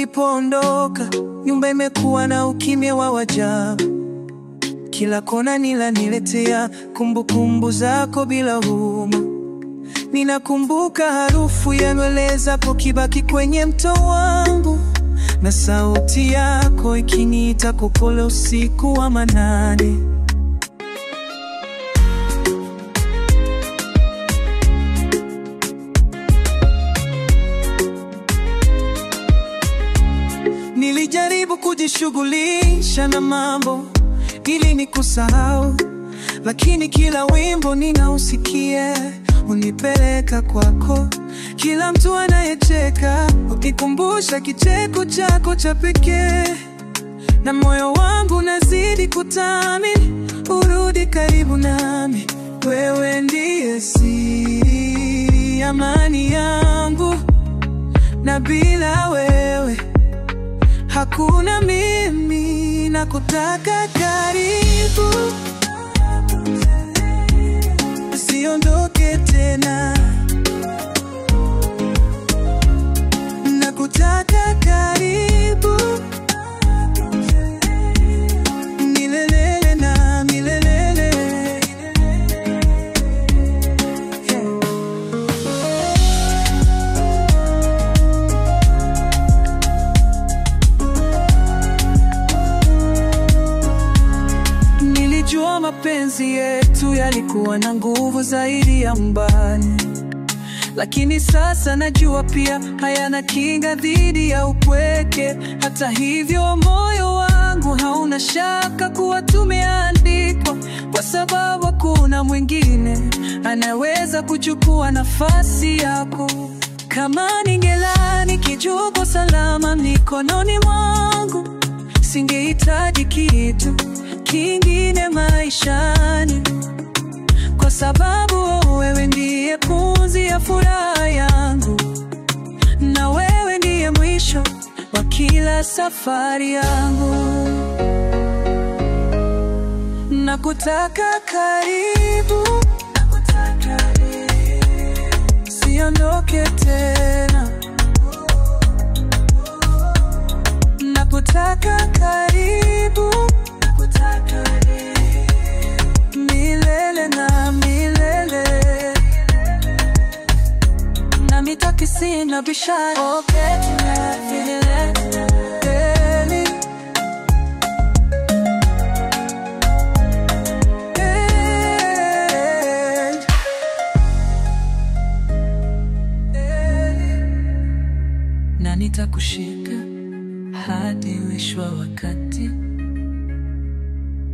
ulipoondoka, nyumba imekuwa na ukimya wa ajabu. Kila kona nilaniletea kumbukumbu zako bila huruma. Ninakumbuka harufu ya nywele zako kibaki kwenye mto wangu, na sauti yako ikiniita kwa upole usiku wa manane. Nilijaribu kujishughulisha na mambo ili nikusahau, lakini kila wimbo ninausikia unipeleka kwako. Kila mtu anayecheka ukikumbusha kicheko chako cha pekee, na moyo wangu unazidi kutamani urudi karibu nami. Wewe ndiye siri, amani yangu, na bila wewe hakuna mimi. Nakutaka karibu, usiondoke tena. Nakutaka karibu, milele na milele. Yeah. Nilijua mapenzi yetu yalikuwa na nguvu zaidi ya mbani, lakini sasa najua pia hayana kinga dhidi ya upweke. Hata hivyo, moyo wangu hauna shaka kuwa tumeandikwa, kwa sababu hakuna mwingine anaweza kuchukua nafasi yako. Kama ningelala nikijua uko salama mikononi mwangu, singehitaji kitu kingine maishani, kwa sababu wewe ndiye pumzi ya furaha yangu, na wewe ndiye mwisho wa kila safari yangu. Nakutaka karibu, siondoke tena. Nakutaka karibu, milele na milele, na mitaki sina bishara. Oh, milele, milele. na nitakushika hadi mwisho wa wakati.